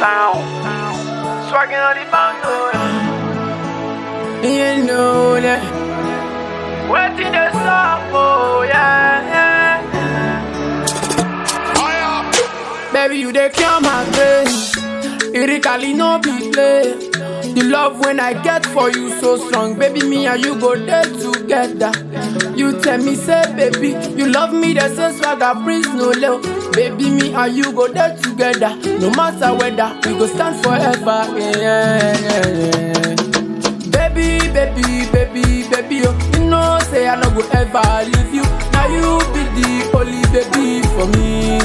Sound. Swagging on the bando. You know that. Waiting the song, oh yeah, yeah. Baby, you dey cure my pain. Lyrically, no be play. The love when I get for you so strong, baby. Me and you go there together. You tell me, say, baby, you love me, that's a swagger, prince no low. Baby, me and you go there together. No matter whether we go stand forever. Yeah, yeah, yeah. Baby, baby, baby, baby, oh, you know, say I no go ever leave you. Now you be the only baby for me.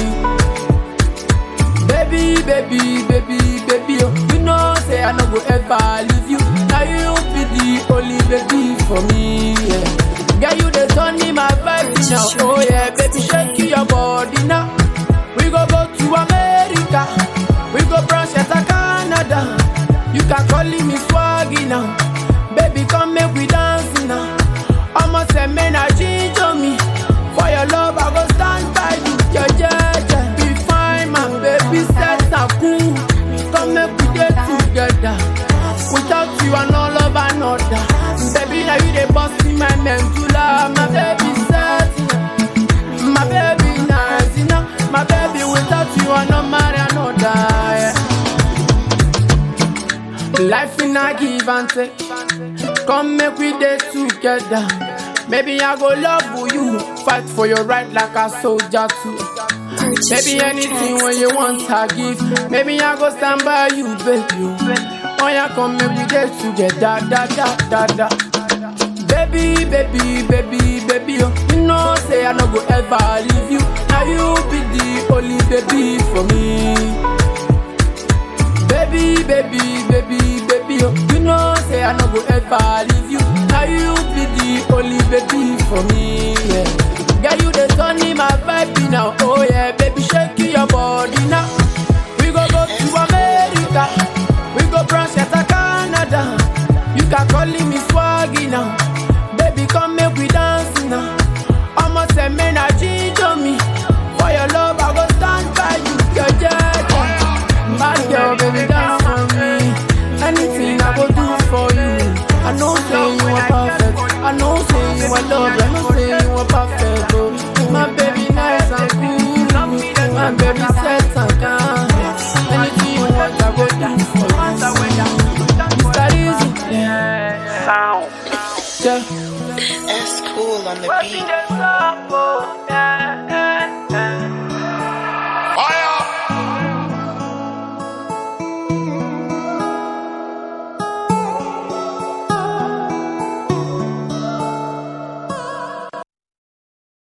Baby, baby, baby, baby, oh, you know, say I no go ever leave you. Now you be the only baby for me. Yeah. Girl, you the sun in my vibe now. Oh yeah, baby, shake your body now. We go go to America. We go brush at Canada. You can call me swaggy now. Baby, come make we dance now. I'ma say, man, I ginger me. For your love, I go stand by you. Yeah, yeah, yeah. Be fine, my baby, set a cool. Come make we get together. Without you, I no love another. Baby, now you the boss in my medulla. My baby, set. My baby, nice, you know. My baby, without you, I no marry another. Yeah. Life in a give and take. Come make we day together. Maybe I go love you, fight for your right like a soldier too. Maybe anything when you want I give. Maybe I go stand by you, baby. Oh yeah, come make we day together, da da da da. Baby, baby, baby, baby, oh. You know say I no go ever leave you. Now you be the only baby for me. Baby, baby, baby, baby, oh. You know say I no go ever leave you. Now you be the only baby for me. Yeah. Girl, you the sun in my vibe now. Oh yeah, baby, shake your body now. We go go to America. We go branch at Canada. You can call me swaggy now. Baby, come make we dance now. I'ma say, man, I ginger me. For your love, I go stand by you. Yeah, yeah, yeah. Bad girl, baby, dance for me. Anything I go do for you. I know say you are perfect. I know say you are love. I know say you are perfect. Oh, my baby, nice and cool. My baby, set and calm. Anything you want, I go do for you. Mr. Easy, yeah, Sound. yeah. That's cool on the Waiting beat. the song, oh yeah.